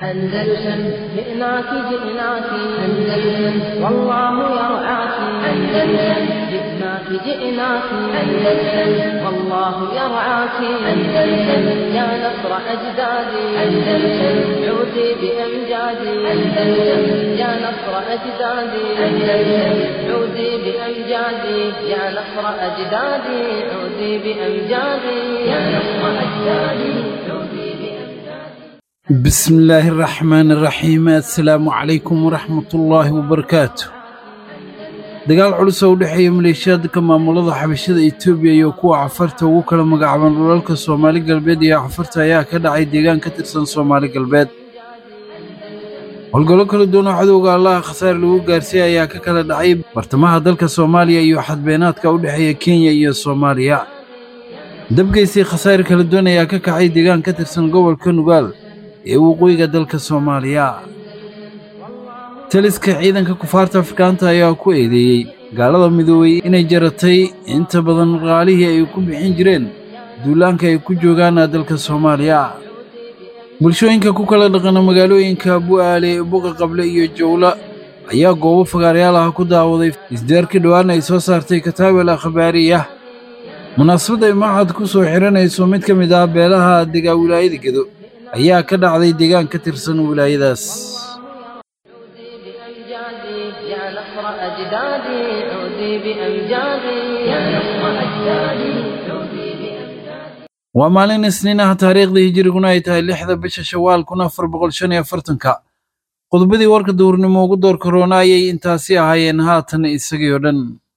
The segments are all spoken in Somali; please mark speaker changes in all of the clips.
Speaker 1: أندلسن جئناك جئناك أندلسن والله يرعاك أندلسن جئناك جئناك أندلسن والله يرعاك أندلسن يا نصر أجدادي أندلسن عودي بأمجادي أندلسن يا نصر أجدادي أندلسن عودي بأمجادي يا نصر أجدادي عودي بأمجادي يا نصر أجدادي عودي بأمجادي
Speaker 2: بسم الله الرحمن الرحيم السلام عليكم ورحمة الله وبركاته dagaal culus oo u dhexeeya maleeshiyaadka maamulada xabashada etoobiya iyo kuwa cafarta ugu kala magacaaban dhulalka soomaali galbeed iyo cafarta ayaa ka dhacay deegaan ka tirsan soomaali galbeed howlgallo kala duwan oo cadowga allaha khasaare lagu gaarsiiyey ayaa ka kala dhacay bartamaha dalka soomaaliya iyo xadbeenaadka u dhexeeya kenya iyo soomaaliya dabgeysii khasaare kala duwan ayaa ka kacay deegaan ka tirsan gobolka nugaal ee waqooyiga dalka soomaaliya taliska ciidanka kufaarta afrikaanta ayaa ku eedeeyey gaalada midoobey inay jaratay inta badan qaalihii ay ku bixin jireen duulaanka ay ku joogaan dalka soomaaliya bulshooyinka ku kala dhaqana magaalooyinka bu'aale buqa qable iyo jowla ayaa goobo fagaarayaal ah ku daawaday isdeerkii dhowaan ay soo saartay kataabel akhbaariyah munaasabad ay maxad ku soo xihanayso mid ka mid ah beelaha degaa wilaayada gedo ayaa ka dhacday deegaan ka tirsan wilaayadaas
Speaker 1: بأمجادي يا نصر أجدادي عودي بأمجادي يا نصر أجدادي عودي بأمجادي
Speaker 2: waa maalin isniin ah taariikhdii hijiriguna ay tahay lixda bisha shawaal kun afar boqol shan iyo afartanka qodobadii warka duhurnimo ugu door koroona ayay intaasi ahaayeen haatan isagii oo dhan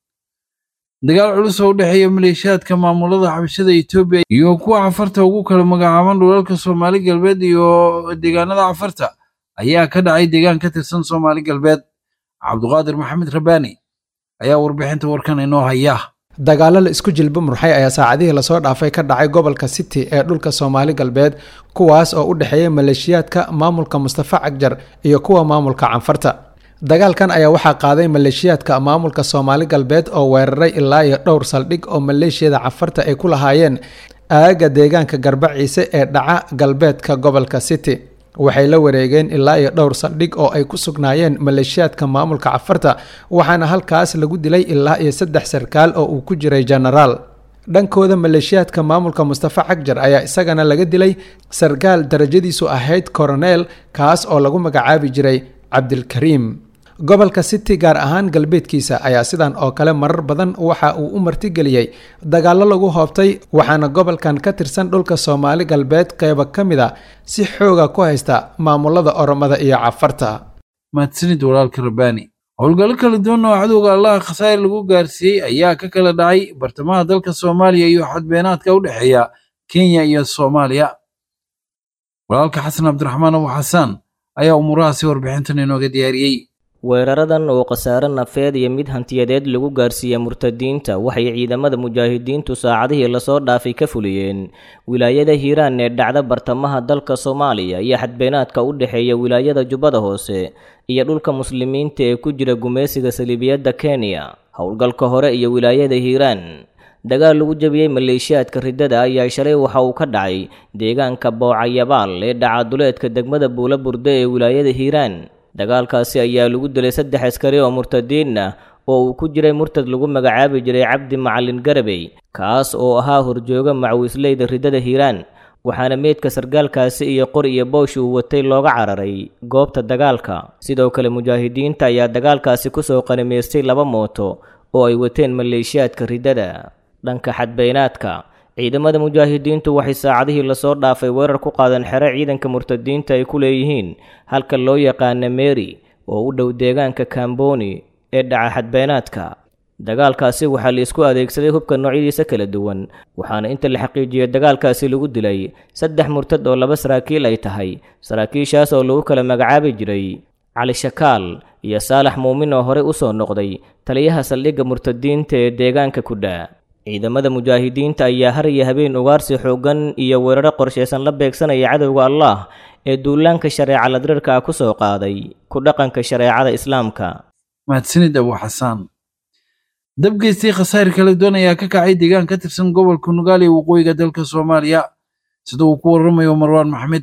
Speaker 2: dagaal culus oo u dhexeeya maleeshiyaadka maamulada xabashada etoobiya iyo kuwa cafarta ugu kala magacaaban dhulalka soomaali galbeed iyo deegaanada cafarta ayaa ka dhacay deegaan ka tirsan soomaali galbeed cabduqaadir maxamed rabaani ayaa warbixinta warkan inoo haya
Speaker 3: dagaalo la isku jilba murxay ayaa saacadihii lasoo dhaafay ka dhacay gobolka city ee dhulka soomaali galbeed kuwaas oo u dhexeeya maleeshiyaadka maamulka mustafa cagjar iyo kuwa maamulka canfarta dagaalkan ayaa waxaa qaaday maleeshiyaadka maamulka soomaali galbeed oo weeraray ilaa iyo dhowr saldhig oo maleeshiyada canfarta ay ku lahaayeen aaga deegaanka garbaciise ee dhaca galbeedka gobolka city waxay la wareegeen ilaa iyo dhowr saldhig oo ay ku sugnaayeen maleeshiyaadka maamulka cafarta waxaana halkaas lagu dilay ilaa iyo saddex sarkaal oo uu ku jiray genaraal dhankooda maleeshiyaadka maamulka mustafa cagjar ayaa isagana laga dilay sarkaal darajadiisu ahayd koroneel kaas oo lagu magacaabi jiray cabdilkariim gobolka city gaar ahaan galbeedkiisa ayaa sidan oo kale marar badan waxa uu u martigeliyey dagaallo lagu hoobtay waxaana gobolkan ka tirsan dhulka soomaali galbeed qeyba ka mid a si xooga ku haysta maamulada oromada iyo cafarta
Speaker 2: mahadsanid walaalka rabaani howlgallo kala duwan oo cadowga allaha khasaare lagu gaarsiiyey ayaa ka kala dhacay bartamaha dalka soomaaliya iyo xadbeenaadka u dhexeeya kenya iyo soomaaliya walaalka xasan cabdiraxmaan abu xasaan ayaa umuurahaasi warbixintan inooga diyaariyey
Speaker 4: weeraradan oo khasaare nafeed iyo mid hantiyadeed lagu gaarsiiyey murtadiinta waxay ciidamada mujaahidiintu saacadihii lasoo dhaafay ka fuliyeen wilaayada hiiraan ee dhacda bartamaha dalka soomaaliya iyo xadbeenaadka u dhexeeya wilaayada jubbada hoose iyo dhulka muslimiinta ee ku jira gumaysiga saliibiyadda kenya howlgalka hore iyo wilaayada hiiraan dagaal lagu jabiyey maleeshiyaadka riddada ayaa shalay waxa uu ka dhacay deegaanka boocayabaal ee dhacaduleedka degmada buula burde ee wilaayada hiiraan dagaalkaasi ayaa lagu dilay saddex askari oo murtadiin ah oo uu ku jiray murtad lagu magacaabi jiray cabdi macalin garabey kaas oo ahaa horjooga macwiisleyda riddada hiiraan waxaana meydka sargaalkaasi iyo qor iyo boosh uu watay looga cararay goobta dagaalka sidoo kale mujaahidiinta ayaa dagaalkaasi kusoo qanimaystay laba mooto oo ay wateen maleeshiyaadka riddada dhanka xadbeynaadka ciidamada mujaahidiintu waxay saacadihii lasoo dhaafay weerar ku qaadeen xero ciidanka murtadiinta ay ku leeyihiin halka loo yaqaana meri oo u dhow deegaanka kamboni ee dhaca xadbeenaadka dagaalkaasi waxaa la isku adeegsaday hubka noocyadiisa kala duwan waxaana inta la xaqiijiyey dagaalkaasi lagu dilay saddex murtad oo laba saraakiil ay tahay saraakiishaas oo lagu kala magacaabi jiray cali shakaal iyo saalax muumin oo horey u soo noqday taliyaha saldhigga murtadiinta ee deegaanka kudha ciidamada mujaahidiinta ayaa har iyo habeen ugaarsi xooggan iyo weeraro qorshaysan la beegsanaya cadowga allah ee duulaanka shareeca ladrirka ah ku soo qaaday ku dhaqanka shareecada islaamka
Speaker 2: mahadsanid abu xasaan dabgeystii khasaare kala duwan ayaa ka kacay deegaan ka tirsan gobolka nugaal ee waqooyiga dalka soomaaliya sida uu ku waramayo marwaan maxmed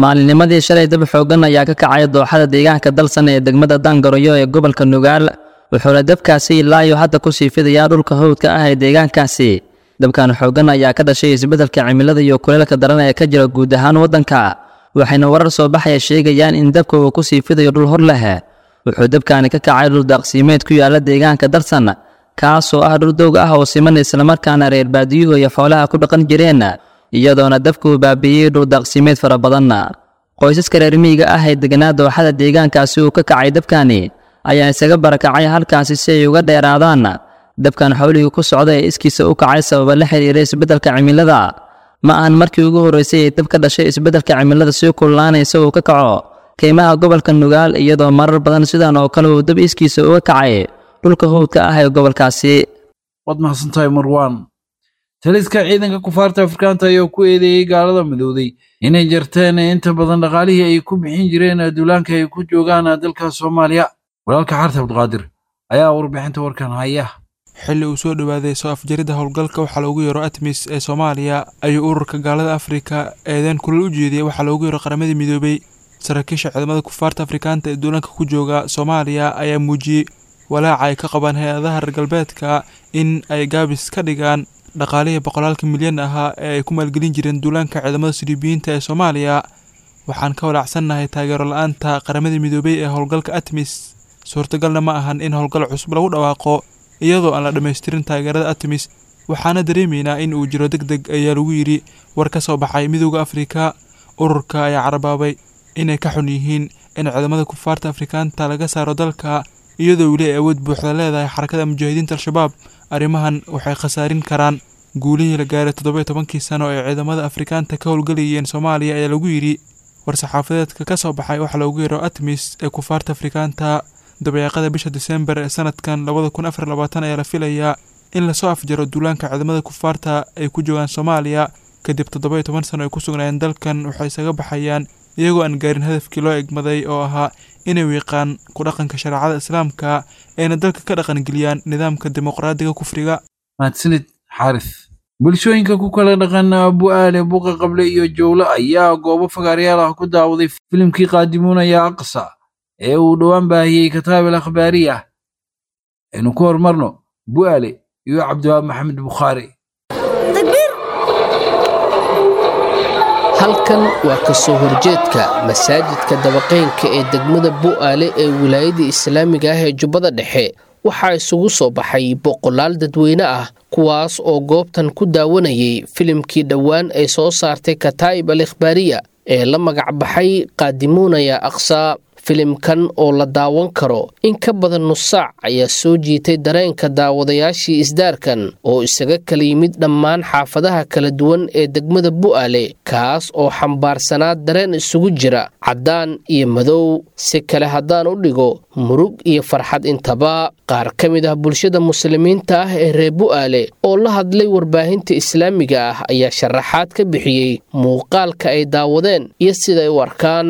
Speaker 5: maalinnimadii shalay dab xooggan ayaa ka kacay dooxada deegaanka dalsan ee degmada daangaroyo ee gobolka nugaal wuxuuna dabkaasi ilaayo hadda ku sii fidayaa dhulka hawdka ah ee deegaankaasi dabkan xooggan ayaa ka dhashay isbeddelka cimilada iyo kuleelka daran ee ka jira guud ahaan waddanka waxayna warar soo baxaya sheegayaan in dabka uu ku sii fidayo dhul hor leh wuxuu dabkaani ka kacay dhul daaqsiimeed ku yaala deegaanka dalsan kaasoo ah dhul doog ah oo siman islamarkaana reer baadiyuhu iyo xoolaha ku dhaqan jireen iyadoona dabkuu baabiiyey dhul daaqsiimeed fara badan qoysaska reer miyiga ah ee deganaa dooxada deegaankaasi uu ka kacay dabkani ayaa isaga barakacay halkaasi si ay uga dheeraadaan dabkan xawligii ku socda ee iskiisa u kacay sababa la xiriira isbeddelka cimilada ma ahan markii ugu horreysay ee dab ka dhashay isbeddelka cimilada sii kullaanaysa uu ka kaco keymaha gobolka nugaal iyadoo marar badan sidan oo kale uu dab iskiisa uga kacay dhulka howdka ah ee gobolkaasi
Speaker 2: waad mahadsantahay marwaan taliska ciidanka kufaarta afrikaanta ayaa ku eedeeyey gaalada midowday inay jarteen inta badan dhaqaalihii ay ku bixin jireen duulaanka ay ku joogaan dalka soomaaliya walaalka xarta abdiqaadir ayaa warbixinta warkan haya
Speaker 6: xilli uu soo dhowaaday soo afjaridda howlgalka waxaa loogu yeero atmis ee soomaaliya ayuu ururka gaalada afrika eedeen kulal u jeediyey waxaa loogu yeero qaramadii midoobay saraakiisha ciidamada kufaarta afrikaanta ee duulaanka ku jooga soomaaliya ayaa muujiyey walaaca ay ka qabaan hay-adaha reer galbeedka in ay gaabis ka dhigaan dhaqaalihii boqolaalka milyan ahaa ee ay ku maalgelin jireen duulaanka ciidamada siriibiyiinta ee soomaaliya waxaan ka walaacsannahay taageero la-aanta qaramadii midoobay ee howlgalka atmis suurtagalna ma ahan in howlgal cusub lagu dhawaaqo iyadoo aan la dhammaystirin taageerada atmis waxaana dareemaynaa in uu jiro deg deg ayaa lagu yidhi war ka soo baxay midooda afrika ururka ayaa carabaabay inay ka xun yihiin in ciidamada kufaarta afrikaanta laga saaro dalka iyadoo weli ay awood buuxda leedahay xarakada mujaahidiinta al-shabaab arrimahan waxay khasaarin karaan guulihii la gaaray toddoba iyo tobankii sano ee ciidamada afrikaanta ka howlgelayeen soomaaliya ayaa lagu yidhi war-saxaafadeedka ka soo baxay waxaa loogu yeero atmis ee kufaarta afrikaanta dabayaaqada bisha diseembar ee sanadkan labada kun afar labaatan ayaa la filayaa in lasoo afjaro duulaanka ciidamada kufaarta ay ku joogaan soomaaliya kadib toddoba iyo toban sano ay ku sugnaayeen dalkan waxay isaga baxayaan iyagoo aan gaarin hadafkii loo egmaday oo ahaa inay wiiqaan ku dhaqanka shareecada islaamka ayna dalka ka dhaqangeliyaan nidaamka dimuqraadiga kufriga
Speaker 2: mahadsanid xaaris bulshooyinka ku kala dhaqan bu-aale buqa qable iyo jowlo ayaa goobo fagaaryaal ah ku daawaday filimkii qaadimuunaya aqsa ee uu dhowaan baahiyey kataabil akhbaariya aynu ku horumarno bu'aale iyo cabdiwaab maxamed bukhaari
Speaker 7: halkan waa ka soo horjeedka masaajidka dabaqeynka ee degmada bu'aale ee wilaayada islaamiga ah ee jubbada dhexe waxaa isugu soo baxay boqolaal dadweyne ah kuwaas oo goobtan ku daawanayay filimkii dhowaan ay soo saartay kataa'ib al ikhbaariya ee la magac baxay qaadimuunaya aqsaa filimkan oo la daawan karo in ka badan nus saac ayaa soo jiitay dareenka daawadayaashii isdaarkan oo isaga kala yimid dhammaan xaafadaha kala duwan ee degmada bu'aale kaas oo xambaarsanaa dareen isugu jira caddaan iyo madow si kale haddaan u dhigo murug iyo farxad intaba qaar ka mid ah bulshada muslimiinta ah ee reer bu'aale oo la hadlay warbaahinta islaamiga ah ayaa sharaxaad ka bixiyey muuqaalka ay daawadeen iyo siday u arkaan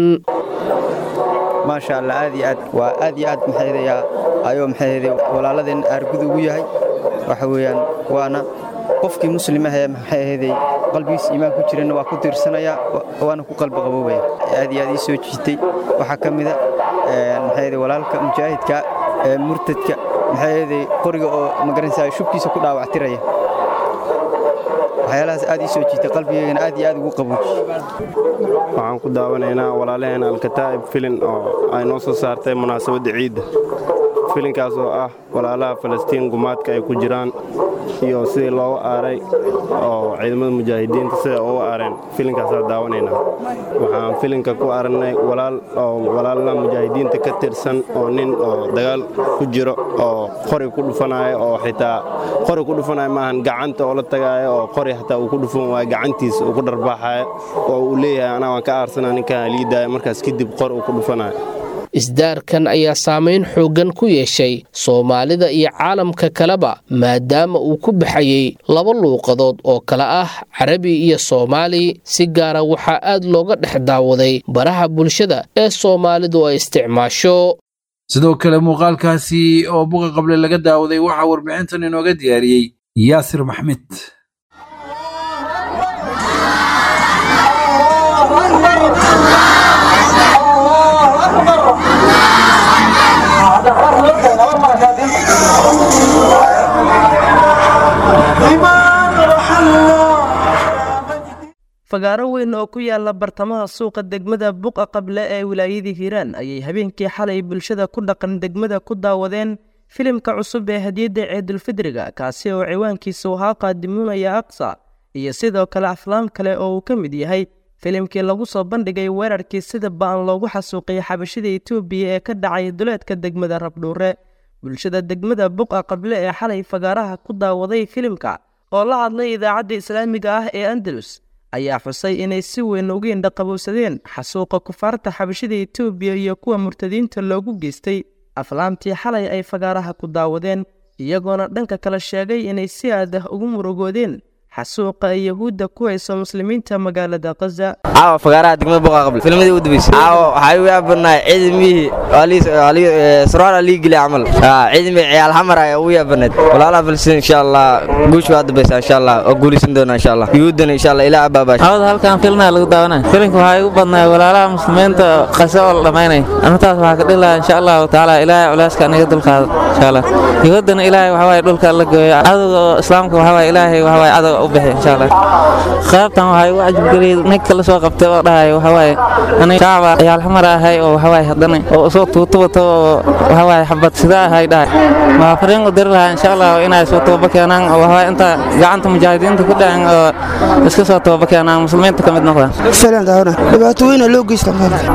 Speaker 8: maasha allah aad iyo aad waa aad iyo aad maxaydayaa ayuu maxayday walaaladeen aargud ugu yahay waxa weeyaan waana qofkii muslim ahee maxay ahayday qalbigiis iimaan ku jirana waa ku tiirsanayaa waana ku qalbi qaboobaya aad iyo aad ii soo jiitay waxaa ka mida maxayday walaalka mujaahidka ee murtadka maxayday qoriga oo magaranaysaa shubkiisa ku dhaawactiraya waxyaalahaas aad ii soo jiitay qalbigeygana aad iyo aad ugu qabooji
Speaker 9: waxaan ku daawanaynaa walaalaheen alkataa'ib filin oo ay noo soo saartay munaasabadda ciidda filinkaas oo ah walaalaha falastiin gumaadka ay ku jiraan iyo sidii looga aaray oo ciidamada mujaahidiinta sida uga aareen filinkaasaan daawanaynaa waxaan filinka ku aragnay walaal oo walaalna mujaahidiinta ka tirsan oo nin oo dagaal ku jiro oo qori ku dhufanaayo oo xitaa qori ku dhufanaayo maahan gacanta oo la tagaayo oo qori xataa uu ku dhufan waayo gacantiisa uu ku dharbaaxayo oo uu leeyahay anaa waan ka aarsana ninkaan liidaayo markaas kadib qor uu ku dhufanayo
Speaker 7: isdaarkan ayaa saamayn xooggan ku yeeshay soomaalida iyo caalamka kaleba maadaama uu ku baxayey laba luuqadood oo kale ah carabi iyo soomaali si gaara waxaa aad looga dhex daawaday baraha bulshada ee soomaalidu ay isticmaasho
Speaker 2: sidoo kale muuqaalkaasi oo buqa qable laga daawaday waxaa warbixintan inooga diyaariyey yaasir maxmed
Speaker 10: Oh, fagaaro weyn oo ku yaala bartamaha suuqa degmada buqa qable ee wilaayadii hiiraan ayay habeenkii xalay bulshada ku dhaqan degmada ku daawadeen filimka cusub ee hadiyadda ciidulfidriga kaasi oo ciwaankiisu ahaa qaadimuunaya aqsa iyo sidoo kale aflaam kale oo uu ka mid yahay filimkii lagu soo bandhigay weerarkii sida ba-an loogu xasuuqiyay xabashida etoobiya ee ka dhacay duleedka degmada rabdhuure bulshada degmada buqa qable ee xalay fagaaraha ku daawaday filimka oo la hadlay idaacadda islaamiga ah ee andalus ayaa xusay inay si weyn uga indhaqabowsadeen xasuuqa kufaarta xabashida etoobiya iyo kuwa murtadiinta loogu geystay aflaamtii xalay ay fagaaraha ku daawadeen iyagoona dhanka kale sheegay inay si aad ah ugu murugoodeen xasuuqa ay yahuudda ku hayso muslimiinta magaalada kaza
Speaker 11: caawa fagaaraha degmada buqa qable filmadii u dambeysay caawa waxaa igu yaabanaay ciidamihii sarwaal alii geli camal ciidamii ciyaal xamar ayaa ugu yaabanayd walaalaha falstiin insha allah guusha waa dambaysa insha allah oo guulaysan doona insha allah yuhuuddana insha allah ilaa abaabaash
Speaker 12: cawada halkan filnaa lagu daawanaya filimka waxaa igu badnay walaalaha muslimiinta qase oo la dhamaynay arrintaas waxaa ka dhilaha insha allahu tacaala ilaahay culeyska aniga dulqaado insha allah yuhuuddana ilaahay waxaa waaye dhulka la gooyo cadowga islaamka waxaa waaye ilaahay waxaa waaye cadow u bixi insha allah qaybtan waxaa igu cajabgeliyay ninka la soo qabtay oo dhahay waxaa waaye aniga shacaba ciyaal xamar ahay oo waxaa waaye haddana oo soo tuuto wato oo waxaa waaye xabad sida ahay dhahay waxaa fariin u diri lahaa insha allah inay soo toba keenaan oo waxaa waaye inta gacanta mujaahidiinta ku dhacan oo iska soo toba keenaan muslimiinta ka mid noqdaan
Speaker 13: filan daawna dhibaato weyn loo geysta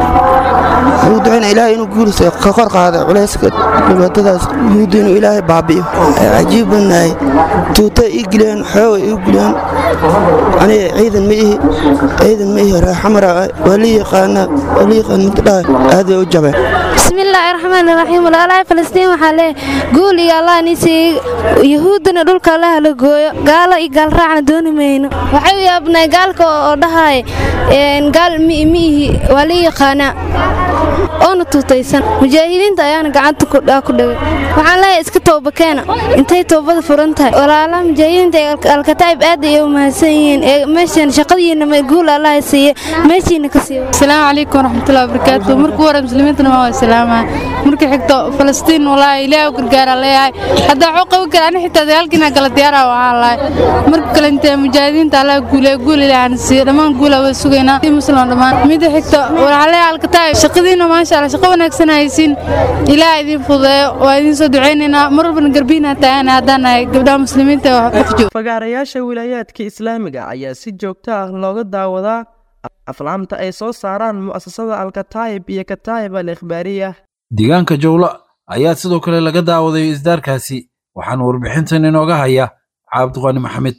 Speaker 13: wuxuu ducayna ilaahay inuu guuliso ka kor qaado culayska dhibaatadaas yuhuudda inuu ilaahay baabi'iyo cajiib badnahay tuuta ii gileen xooga ii gileen aniga ciidan ma ihi ciidan ma ihi raaxamara waa la yaqaanaa waa la yaqaan mid dhahay aad bay u jabeen
Speaker 14: bismillaahi raxmaani raxiim walaalaha falastiin waxaa leeyahay guul iyo allah nisii yahuuddana dhulka allaha la gooyo gaalo iyo gaalraacna dooni mayno waxay u yaabnay gaalka oo dhahay gaal ma ihi waa la yaqaanaa oona tuutaysan mujaahidiinta ayaana gacanta ku dhagay waxaan leeyahay iska toobakeena intay toobada furan tahay walaalaha mujaahidiinta ee alkataa'ib aad ay u mahadsan yihiin ee meeshan shaqadiina guul allaha siiye meeshiina ka siiyo
Speaker 15: asalaamu calaykum waraxmatullahi wabarakaatu marka hore muslimiintana waa salaama marka xigto falastiin walaahi ilaahay u gargaara leeyahay haddaa waxuu qaban kara ani xitaa dagaalkiina kala diyaara waxaan lahay marka kale intee mujaahidiinta allaha guule guul ilaahan siiye dhammaan guula waa sugaynaa muslim dhammaan mida xigto waxaa leeyahay alkataa'ib shaqadiina maasha allah shaqo wanaagsan haysiin ilaah idin fudeeyo waa idin soo ducaynaynaa mar walbana garbiina taagana haddaan nahay gabdhaha muslimiinta
Speaker 10: fagaarayaasha wilaayaadka islaamiga ayaa si joogto ah looga daawadaa aflaamta ay soo saaraan mu'asasada alkataayib iyo kataayib al ikhbaariya
Speaker 2: deegaanka jowlo ayaa sidoo kale laga daawaday isdaarkaasi waxaana warbixintan inooga haya cabdiqaani maxamed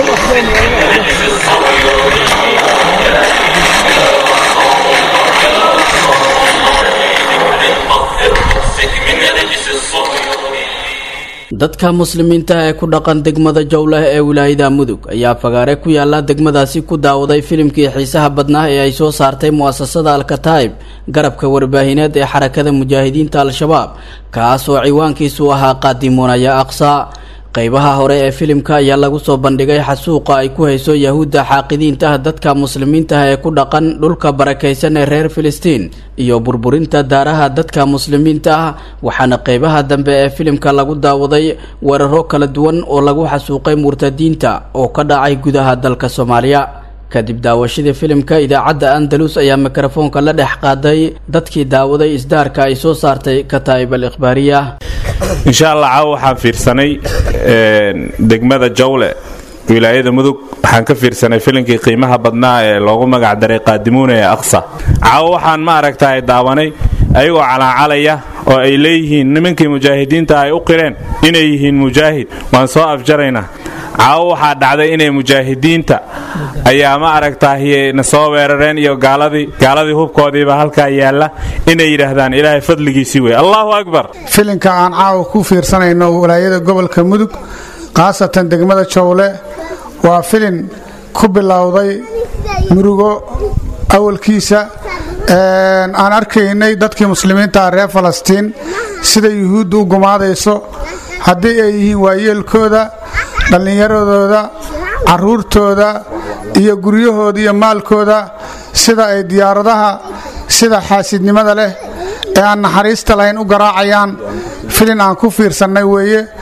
Speaker 16: dadka muslimiinta ee ku dhaqan degmada jowleh ee wilaayada mudug ayaa fagaare ku yaala degmadaasi ku daawaday filimkii xiisaha badnaa ee ay soo saartay mu'asasada alkataa'ib garabka warbaahineed ee xarakada mujaahidiinta al-shabaab kaas oo ciwaankiisu ahaa qaadimuunaya aqsa qaybaha hore ee filimka ayaa lagu soo bandhigay xasuuqa ay ku hayso yahuudda xaaqidiinta ah dadka muslimiinta ah ee ku dhaqan dhulka barakaysan ee reer filistiin iyo burburinta daaraha dadka muslimiinta ah waxaana qaybaha dambe ee filimka lagu daawaday weeraro kala duwan oo lagu xasuuqay murtadiinta oo ka dhacay gudaha dalka soomaaliya kadib daawashadii filimka idaacadda andalus ayaa mikrofoonka la dhex qaaday dadkii daawaday isdaarka ay soo saartay kataa'ib al ikhbaariya
Speaker 17: insha allah caawa waxaan fiirsanay degmada jawle wilaayada mudug waxaan ka fiirsanay filimkii qiimaha badnaa ee loogu magac daray qaadimuuna ee aqsa caawa waxaan ma aragtaay daawanay ayagoo calaacalaya oo ay leeyihiin nimankii mujaahidiinta ay u qireen inay yihiin mujaahid waan soo afjaraynaa caawo waxaa dhacday inay mujaahidiinta ayaa ma aragtaay na soo weerareen iyo gaaladii gaaladii hubkoodiiba halkaa yaalla inay yidhaahdaan ilaahay fadligiisii wey allahu akbar
Speaker 18: filinka aan caawa ku fiirsanayno walaayada gobolka mudug khaasatan degmada jowle waa filin ku bilowday murugo awalkiisa aan arkaynay dadkii muslimiinta reer falastiin sida yuhuudda u gumaadayso haddii ay yihiin waayeelkooda dhallinyaradooda caruurtooda iyo guryahooda iyo maalkooda sida ay diyaaradaha sida xaasidnimada leh ee aan naxariista lahayn u garaacayaan filin aan ku fiirsannay weeye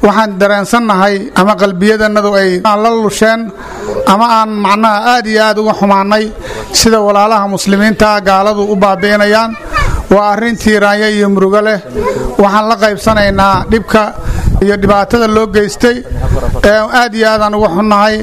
Speaker 18: waxaan dareensannahay ama qalbiyadannadu ay la lusheen ama aan macnaha aad iyo aad uga xumaannay sida walaalaha muslimiinta gaaladu u baabi'inayaan waa arrin tiiraanya iyo murugo leh waxaan la qaybsanaynaa dhibka iyo dhibaatada loo geystay aad iyo aadaan uga xunnahay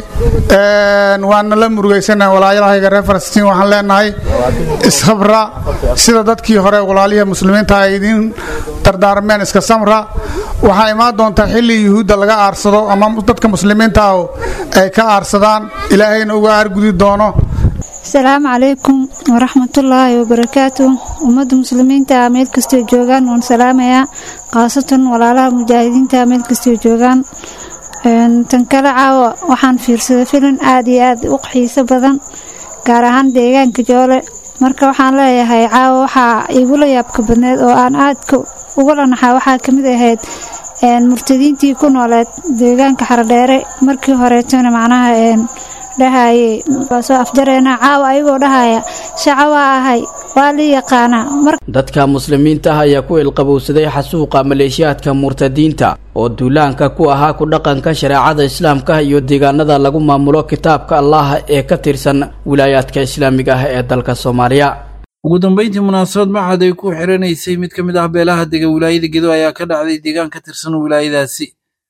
Speaker 18: waana la murugaysanahay walaalahayga reer falastiin waxaan leenahay ishabra sida dadkii hore walaalihii muslimiinta ay idiin dardaarmeen iska samra waxaa imaan doontaa xilli yuhuudda laga aarsado ama dadka muslimiinta ah ay ka aarsadaan ilaahayna uga aargudi doono
Speaker 19: asalaamu calaykum waraxmatullaahi wabarakaatu ummadda muslimiinta meel kastoo joogaan waan salaamayaa khaasatan walaalaha mujaahidiinta meel kastoo joogaan tan kale caawa waxaan fiirsaday filin aad iyo aad u xiiso badan gaar ahaan deegaanka joole marka waxaan leeyahay caawa waxaa igula yaabka badneed oo aan aadka ugula naxaa waxaa kamid ahayd murtadiintii ku nooleed deegaanka xaradheere markii horeetona macnaha dhahaye waa soo afjareena caawa ayagoo dhahaya shaca waa ahay waa lii yaqaanaa
Speaker 16: dadka muslimiinta ah ayaa ku ilqabowsaday xasuuqa maleeshiyaadka murtadiinta oo duulaanka ku ahaa ku dhaqanka shareecada islaamka iyo deegaanada lagu maamulo kitaabka allah ee ka tirsan wilaayaadka islaamiga ah ee dalka soomaaliya
Speaker 2: ugu dambayntii munaasabad maxad ay ku xiranaysay mid ka mid ah beelaha dega wilaayada gedo ayaa ka dhacday deegaan ka tirsan wilaayadaasi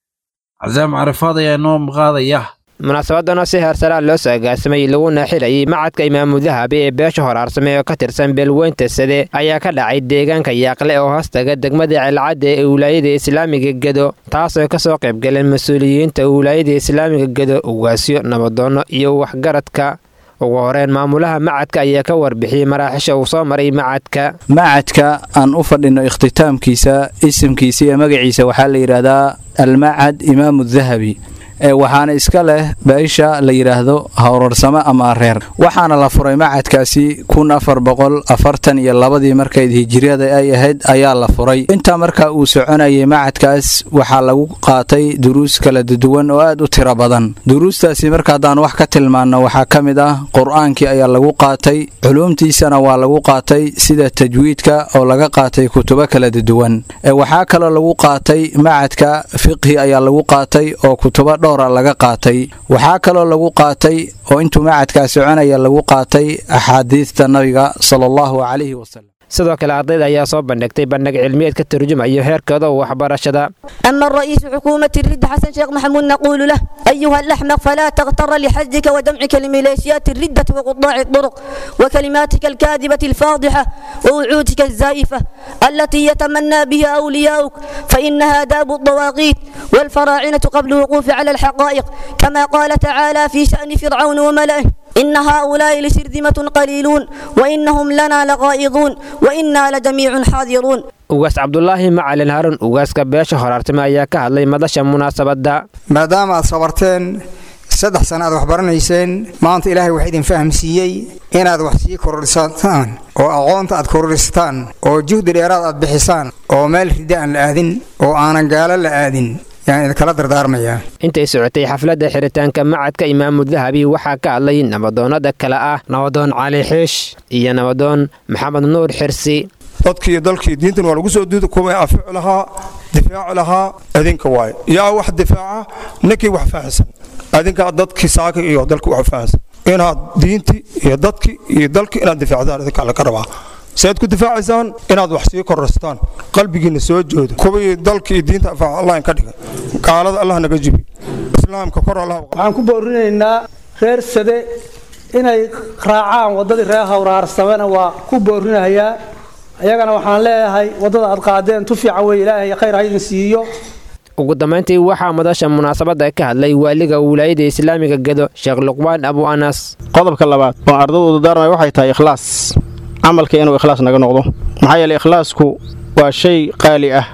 Speaker 2: casaam carafaad ayaa noo maqaadaya
Speaker 20: munaasabadanoo si heersaraa loo soo agaasimay laguna xilayay macadka imaamu dahabi ee beesha horaarsame oo ka tirsan beelweynta sade ayaa ka dhacay deegaanka yaaqle oo hoostaga degmada celcadda ee wilaayada islaamiga gedo taasoo ka soo qaybgaleen mas-uuliyiinta wilaayada islaamiga gedo ugaasyo nabadoonno iyo waxgaradka ugu horeen maamulaha macadka ayaa ka warbixiyey maraaxisha uu soo maray macadka
Speaker 21: macadka aan u fadhino ikhtitaamkiisa isimkiisa iyo magaciisa waxaa la yidhaahdaa almacad imaamu dahabi waxaana iska leh beesha la yidhaahdo howrarsamo ama reer waxaana la furay macadkaasi kun afar boqol afartan iyo labadii markayd hijiriyada ay ahayd ayaa la furay intaa marka uu soconayay macadkaas waxaa lagu qaatay duruus kala duwan oo aad u tiro badan duruustaasi marka haddaan wax ka tilmaanno waxaa ka mid ah qur-aankii ayaa lagu qaatay culuumtiisana waa lagu qaatay sida tajwiidka oo laga qaatay kutubo kala duwan waxaa kaloo lagu qaatay macadka fiqhi ayaa lagu qaatay oo kutubo laga qaatay waxaa kaloo lagu qaatay oo intuu macadkaa soconaya lagu qaatay axaadiidta nabiga sala allahu calayhi wasalam
Speaker 20: sidoo kale ardayda ayaa soo bandhigtay bandhig cilmiyeed ka turjumayo heerkooda waxbarashada
Speaker 22: أما الرئيس حكومة الرد حسن شيخ محمود نقول له أيها الأحمق فلا تغتر لحزك ودمعك لميليشيات الردة وقطاع الطرق وكلماتك الكاذبة الفاضحة ووعودك الزائفة التي يتمنى بها أولياؤك فإنها داب الطواغيت والفراعنة قبل الوقوف على الحقائق كما قال تعالى في شأن فرعون وملئه إن هؤلاء لشرذمة قليلون وإنهم لنا لغائظون وإنا لجميع حاذرون
Speaker 20: ugaas cabdulaahi macalin harun ugaaska beesha horaartime ayaa ka hadlay madasha munaasabadda
Speaker 23: maadaama aad sabarteen saddex sana aad wax baranayseen maanta ilaahay wax idin fahamsiiyey inaad wax sii kororsataan oo aqoonta aad kororsataan oo juhdi dheeraad aad bixisaan oo meel rida aan la aadin oo aanan gaalo la aadin yaan idinkala dardaarmayaa
Speaker 20: intay socotay xafladda xiritaanka macadka imaamu dahabi waxaa ka hadlay nabadoonnada kale ah nabadoon cali xiish iyo nabadoon maxamed nuur xirsi
Speaker 24: dadkii dalkii diintan waa lagu soo duuda kuwa afici lahaa difaaci lahaa idinka waaye yaa wax difaaca ninkii wax fahansan adinkaa dadkii saaka iyo dalka wax fahansan inaad diintii iyo dadkii iyo dalkii inaad difaacdaan idinkaa laga rabaa saad ku difaacaysaan inaad wax sii kororsataan qalbigiina soo joodo kuwii dalka iyo diinta afaaca allah ka dhiga gaalada allah naga jibi islaamka kor allah
Speaker 25: waxaan ku boorinaynaa reer sade inay raacaan waddadii reer hawraarsamena waa ku boorinahayaa ayagana waxaan leeyahay waddada aad qaadeen tu fiican wey ilaahay khayr ha idin siiyo
Speaker 20: ugu dambayntii waxaa madasha munaasabadda ka hadlay waaliga wilaayada islaamiga gedo sheekh luqmaan abu anas
Speaker 26: qodobka labaad oo ardadooda daarmay waxay tahay ikhlaas camalka inuu ikhlaas naga noqdo maxaa yeeley ikhlaasku waa shay qaali ah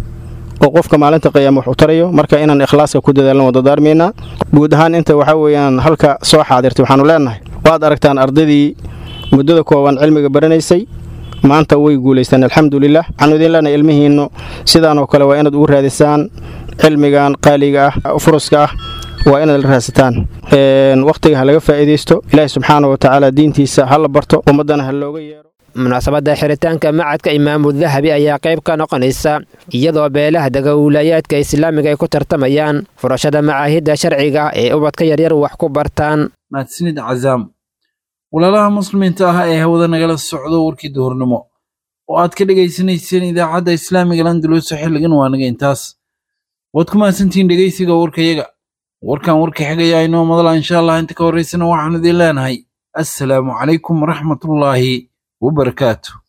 Speaker 26: oo qofka maalinta qiyaama wax u tarayo marka inaan ikhlaaska ku dadaalno wada daarmaynaa guud ahaan inta waxaa weeyaan halka soo xaadirtay waxaanu leenahay waad aragtaan ardaydii muddada kooban cilmiga baranaysay maanta way guulaystaan alxamdulilah waxaanu idin leenahay ilmihiinnu sidaan oo kale waa inaad ugu raadisaan cilmigan qaaliga ah furuska ah waa inaad la raadsataan wakhtiga ha laga faa'iidaysto ilaahi subxaana wa tacaala diintiisa ha la barto ummaddana ha looga yeero
Speaker 20: munaasabadda xiritaanka macadka imaamu dahabi ayaa qayb ka noqonaysa iyadoo beelaha dega wiilaayaadka islaamiga ay ku tartamayaan furashada macaahidda sharciga ee ubadka yaryar wax ku bartaan
Speaker 2: mahadsanid cazaam walaalaha muslimiinta ah ee hawada nagala socdo warkii duhurnimo oo aad ka dhegaysanayseen idaacadda islaamiga landulus xilligan waa naga intaas waad ku mahadsantihiin dhegaysiga warkayaga warkan warka xigaya inoo madala insha allah inta ka horraysana waxaan idin leenahay assalaamu calaykum waraxmatullaahi wabarakaatu